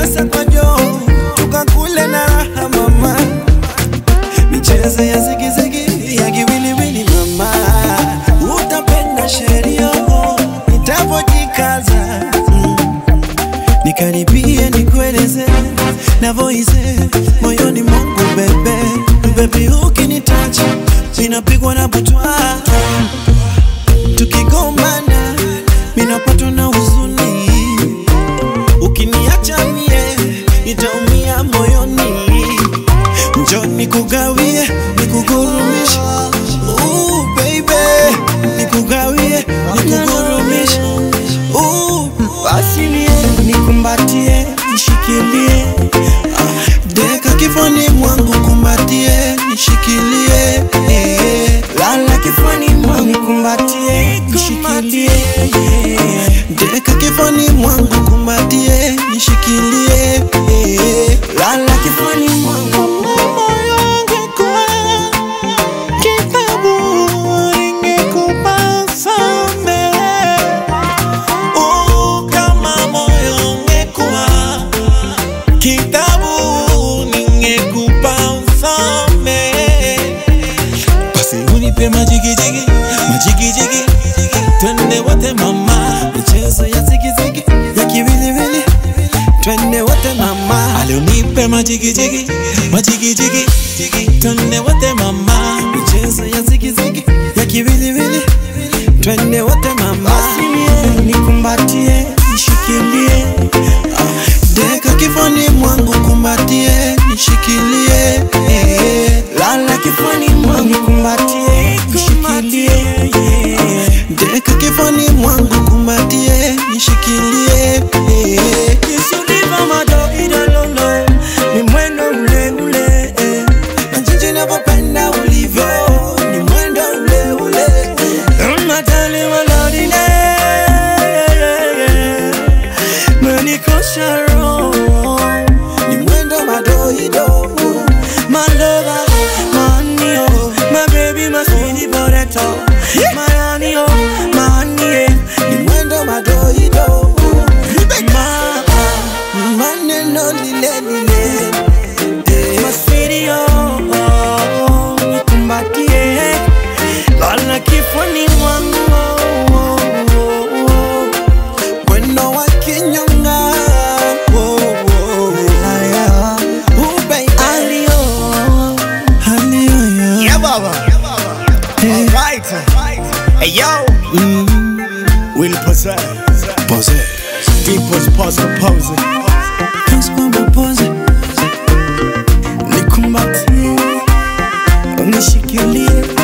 pesa kwa joo tukakule na raha mama michezo ya zigizigi ya kiwiliwili mama utapenda sheria nitapojikaza mm. nikaribie nikueleze navoize moyoni mwangu bebe bebi ukinitacha minapigwa na butwa tukigombana minapatwa na huzuni ukiniacha mie nitaumia moyoni njo nikugawie nikugurumishe Ooh, baby nikugawie nikugurumishe Ooh, basi nie nikumbatie nishikilie Ah, deka kifani mwangu kumbatie nishikilie eh. lala kifani mwangu nikumbatie nishikilie eh. deka kifani mwangu kumbatie nishikilie eh. lala kifani mwangu moyo wangu kwa kitabu ingekupasa mbele Oh, kama moyo ungekuwa kitabu ningekupa usome basi unipe majigijigi majigijigi twende wote mama michezo ya zigizigi ya kiwiliwili twende wote mama alionipe majigijigi majigijigi twende wote mama michezo ya zigizigi ya kiwiliwili twende wote mama basi nikumbatie nishikilie Ah, deka kifani mwangu kumbatie nishikilie eh. lala kifani mwangu kumbatie nishikilie eh. deka kifani mwangu kumbatie nishikilie eh. Kisuliva madogidolono ni mwendo ule ule eh. na jinsi navyopenda ulivyo ni mwendo ule ule eh. Unatali walodine menikosha roho ni mwendo madoido my lover my honey oh my baby my sweetie potato my honey oh my honey eh. ni mwendo madoido ma maneno lile lile eh. my sweetie oh, oh, oh nikumbatie lala kifuni mwangu oh, oh, oh, oh. Mwendo wa kinyonga oh, oh, haya. Oh, baby. Alio, alio, yeah. Yeah, Baba. All right. Hey, yo. Will possess. Deep was past composing. Dance kwa mapozi. Nikumbatie, unishikilie